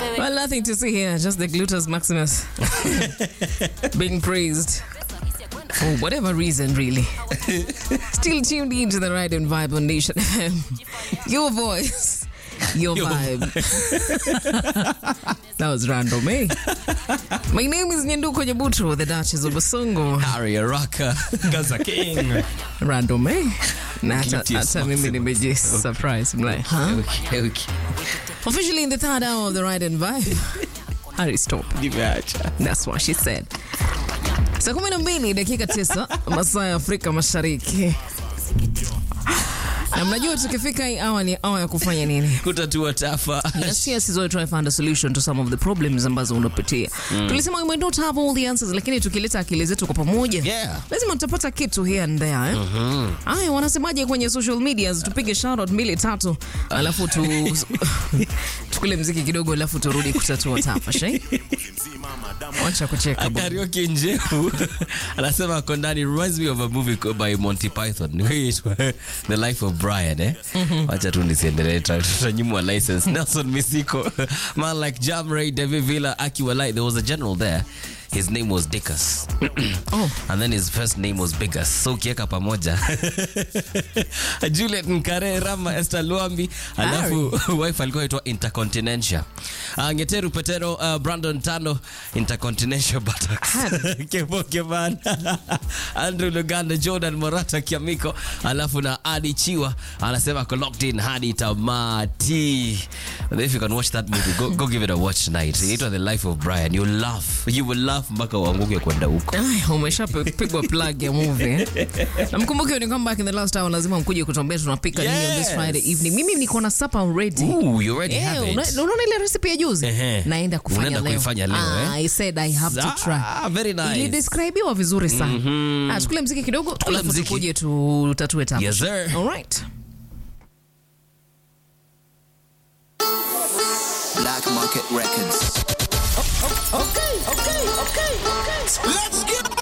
Well, nothing to see here, just the gluteus maximus being praised for whatever reason, really. Still tuned into the right and vibe on Nation FM. Your voice, your, Your vibe. that was random, eh? My name is Nyanduko Nyabuto, the Duchess of Basongo. Harry Araka, Gaza King. Random, eh? Na hata Gluteus hata mimi maximus. nimeji surprise. I'm like, huh? Okay, okay. Officially in the third hour of the right and vibe. Harry, stop. Nimeacha. That's what she said. Saa kumi na mbili dakika tisa masaa ya Afrika Mashariki. Na mnajua tukifika hii awa ni awa ya kufanya nini? Kutatua tafa. Yes, yes, is always try to find a solution to some of the problems ambazo unapitia. Tulisema we might not have all the answers, lakini tukileta akili zetu kwa pamoja Yeah. lazima tutapata kitu here and there eh? Aya, wanasemaje kwenye social medias? Tupige shoutout mbili tatu, alafu tu tukule mziki kidogo, alafu turudi kutatua tafash eh? Wacha kucheka bwana. Karaoke Njehu anasema ako ndani reminds me of a movie called by Monty Python Inaitwa The Life of Brian eh. Wacha tu nisiendelee tutanyimwa license. Nelson Misiko man like Jam Ray David Villa Aki Walai there was a general there his name was Dickus Oh. and then his first name was Biggest so ukiweka pamoja Juliet Nkare Rama Esther Luambi alafu wife alikuwa aitwa Intercontinentia uh, Ngeteru Petero uh, Brandon Tano Intercontinental Buttocks Kepo Keman Andrew Luganda Jordan Morata Kiamiko alafu na Adi Chiwa anasema ako locked in hadi tamati if you can watch that movie go, go give it a watch tonight inaitwa The Life of Brian you laugh you will laugh mpaka uanguke kwenda huko Ay, umeshapigwa plug ya movie eh? na mkumbuke ni kwamba in the last hour lazima mkuje kutuambia tunapika nini on this Yes. Friday evening. Mimi niko na supper already. Ooh, you already Eh, have it. una- unaona ile recipe ya juzi Ehe. naenda kufanya Unaenda leo. kuifanya leo, Ah, eh? I said I have to try. Ah, very nice. Ilidescribiwa vizuri sana. Ah, tukule mziki kidogo alafu mziki. tukuje tutatue tabu. Yes, sir. All right. Black Market Records. Okay, okay, okay, okay. Let's get